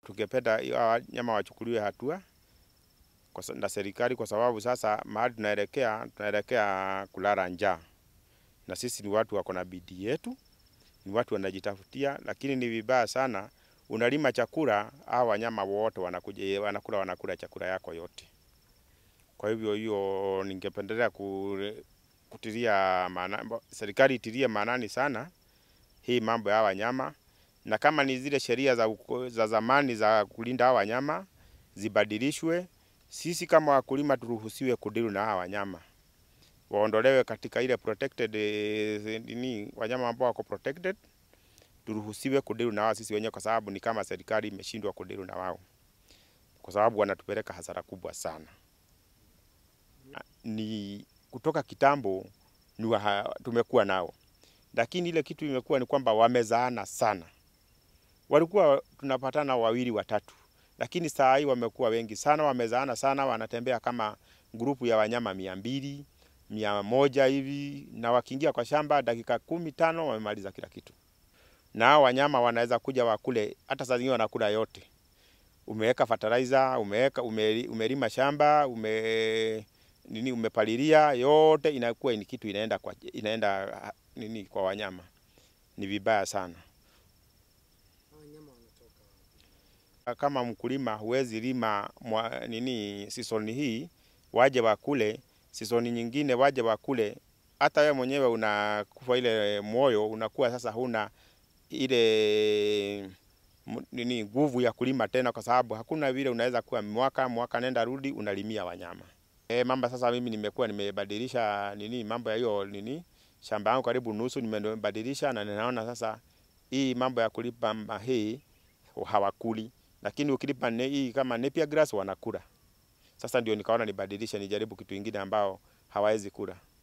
tungependa hawa wanyama wachukuliwe hatua kwa sa- na serikali, kwa sababu sasa mahali tunaelekea tunaelekea kulala njaa, na sisi ni watu wako na bidii yetu, ni watu wanajitafutia, lakini ni vibaya sana unalima chakula, hao wanyama wote wanakuja wanakula wanakula chakula yako yote. Kwa hivyo hiyo ningependelea ku, kutilia maana, serikali itilie maanani sana hii mambo ya hawa wanyama, na kama ni zile sheria za, uko- za zamani za kulinda hawa wanyama zibadilishwe, sisi kama wakulima turuhusiwe kudilu na hawa wanyama, waondolewe katika ile protected eh, nini, wanyama ambao wako protected, turuhusiwe kudilu na wao sisi wenyewe, kwa sababu ni kama serikali imeshindwa kudilu na wao, kwa sababu wanatupeleka hasara kubwa sana. Ni kutoka kitambo ni waha, tumekuwa nao, lakini ile kitu imekuwa ni kwamba wamezaana sana. Walikuwa tunapatana wawili watatu, lakini saa hii wamekuwa wengi sana, wamezaana sana, wanatembea kama grupu ya wanyama mia mbili mia moja hivi, na wakiingia kwa shamba dakika kumi tano wamemaliza kila kitu, na hao wanyama wanaweza kuja wakule, hata saa zingine wanakula yote. Umeweka fertilizer, umeweka ume, umelima shamba ume nini umepalilia, yote inakuwa ni kitu inaenda kwa inaenda ah, nini kwa wanyama, ni vibaya sana. wanyama wanatoka wapi? kama mkulima huwezi lima mwa, nini season hii waje wakule, season nyingine waje wakule, hata wewe mwenyewe unakufa ile moyo, unakuwa sasa huna ile m- nini nguvu ya kulima tena, kwa sababu hakuna vile unaweza kuwa mwaka mwaka nenda rudi unalimia wanyama. E, mamba sasa mimi nimekuwa nimebadilisha nini mambo ya hiyo nini shamba yangu karibu nusu nimebadilisha, na ninaona sasa hii mambo ya kulipa hii hawakuli, lakini ukilipa ne, hii kama Napier grass wanakula. Sasa ndio nikaona nibadilishe, nijaribu kitu ingine ambao hawawezi kula.